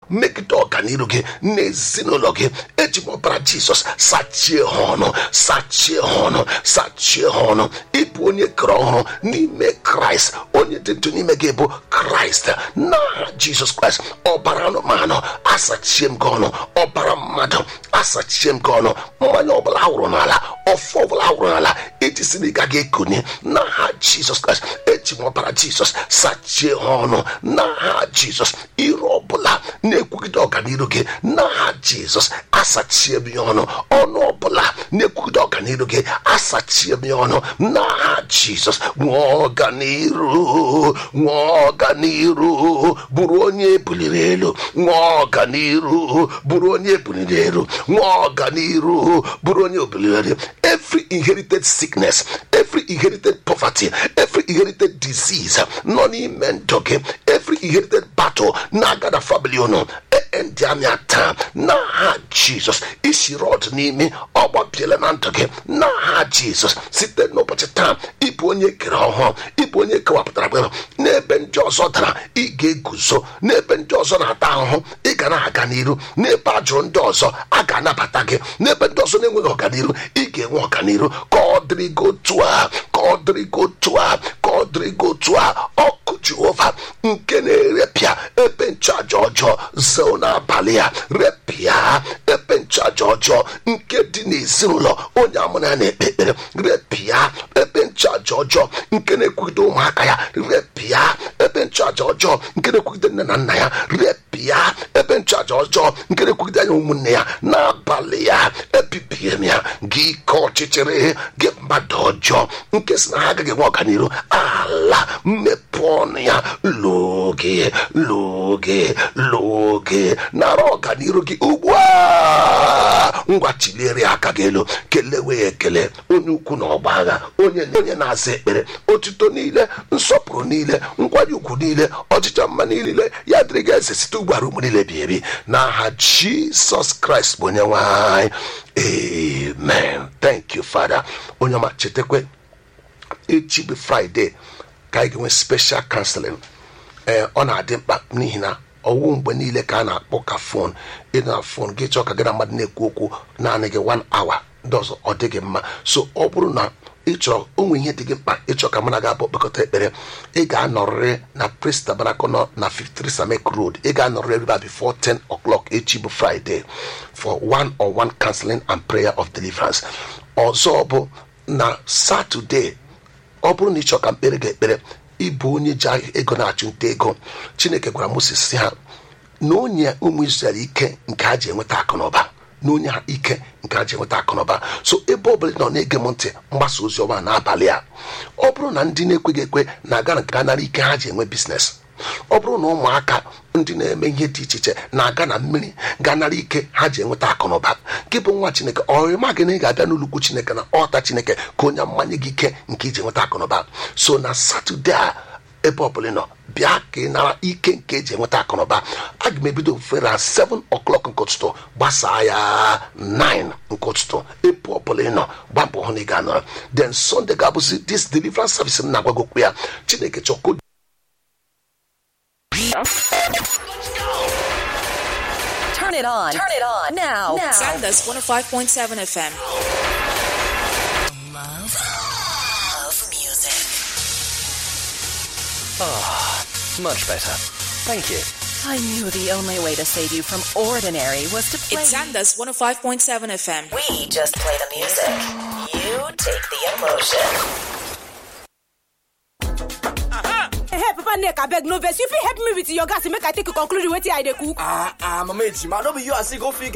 megide ọganiru gị n'ezinụlọ gị eji m ọbara jizọs sachie ha ọnụ sachie ha ọnụ sachie ha ọnụ ịbụ onye kere ọhụrụ n'ime kraịst onye dị ndụ n'ime gị bụ kraịst n'aha jizọs kraịst ọbara anụmanụ asachie m gị ọnụ ọbara mmadụ asachie m gị ọnụ mmanya ọbụla awụrụ n'ala ọfọ ọbụla awụrụ n'ala iji si na ị gaghị ekunye n'aha jizọs kraịst eji m ọbara jizọs sachie ha ọnụ n'aha jizọs iru ọbụla na-ekwugide ọganiru gị n'aha jizọs asachie m ya ọnụ ọnụ ọbụla na-ekwugide ọganiru gị asachie m ya ọnụ n'aha jizọs nwee ọganiru nwee ọganiru bụrụ onye ebuliri elu nwee ọganiru bụrụ onye ebuliri elu nwee ọganiru bụrụ onye ebuliri elu every inherited sickness every inherited poverty every inherited disease nọ n'ime ndụ gị every inherited battle na-aga na family unu ndị anya taa n'aha jizọs isi rọd n'ime ọgbabiela na ndụ gị n'aha jizọs site n'ụbọchị taa ịbụ onye kere ọhụụ ịbụ onye kewapụtara gị n'ebe ndị ọzọ dara ị ga-eguzo n'ebe ndị ọzọ na-ata ahụhụ ị ga na-aga n'iru n'ebe a jụrụ ndị ọzọ a ga-anabata gị n'ebe ndị ọzọ na-enweghị ọganiru ị ga-enwe ọganiru ka ọ dịrị gị otu a ka ọ dịrị gị otu a ka ọ dịrị gị otu a ọkụ jehova nke na-erepịa ebe nchaja ọjọọ zoo n'abalị a repịa ebe nchaja ọjọọ nke dị n'ezinụlọ onye amụrụ ya na-ekpe ekpere repịa ebe nchaja ọjọọ nke na-ekwugide ụmụaka ya repịa ebe nchaja ọjọọ nke na-ekwugide nne na nna ya repịa ebe nchaja ọjọọ nke na-ekwugide anya ụmụnne ya n'abalị ya ebibie m ya gị ike ọchịchịrị gị mmadụ ọjọọ nke si na ha agaghị enwe ọganiru ala mmepe ọnụ ya loge loge loge nara ọganiru gị ugbu a ngwa chiliere aka gị elu kelewe ya ekele onye ukwu na ọgba agha onye onye na-aza ekpere otuto niile nsọpụrụ niile nkwanye ugwu niile ọchịchọ mma niile ya dịrị gị eze site ugbara ụmụ niile bi ebi n'aha jisọs kraịst bụ onye nwanyị amen thank you father onye ọma chetakwe echi bụ fraịde ka anyị ga-enwe special counseling ee ọ na-adị mkpa n'ihi na ọwụ mgbe niile ka a na-akpọ ka fon ịnọ na fon gị chọọ ka gị na mmadụ na-ekwu okwu naanị gị one hour ndị ọzọ ọ dịghị mma so ọ bụrụ na ịchọrọ onwe ihe dị gị mkpa ịchọ ka mụ na gị abụ kpekọta ekpere ị ga-anọrịrị na Praise Tabernacle nọ na 53 Samek Road ị ga-anọrịrị ebe a before 10 o'clock echi bụ Friday for one on one counseling and prayer of deliverance ọzọ bụ na Saturday ọ bụrụ na ịchọ ka mkpere gị ekpere ịbụ onye ji ego na-achụ nta ego chineke gwara moses si ha na onye ụmụ israel ike nke ha ji enweta akụnụba na onye ha ike nke ha ji enweta akụnụba so ebe ọbụla nọ na-ege m ntị mgbasa ozi ọma n'abalị a ọ bụrụ na ndị na-ekweghị ekwe na-aga na ga nara ike ha ji enwe biznes ọ bụrụ na ụmụaka ndị na-eme ihe dị iche iche na-aga na mmiri ga-anara ike ha ji enweta akụnụba gị bụ nwa chineke ọrịma gị na ị ga-abịa n'ụlọukwu chineke na ọta chineke ka onye mmanye gị ike nke iji enweta akụnụba so na satọde a ebe ọbụla nọ bịa ka ị nara ike nke eji enweta akụnụba aga m ebido ofufe na 7 o'clock nke ụtụtụ gbasaa ya 9 nke ụtụtụ ebe ọbụla ị nọ gbapụ hụ na ị ga-anọrọ then sunday ga-abụzi this deliverance service m na-agwagokwu ya chineke chọko Turn it on. Turn it on. Now. Now. Sandus 105.7 FM. Love of music. Much better. Thank you. I knew the only way to save you from ordinary was to play. It's Sandus 105.7 FM. we just play the music. You take the emotion. hey papa nneka abeg no vex you fit help me with your gas make i take conclude wetin i dey cook ah ah mama ejima no be you as e go fit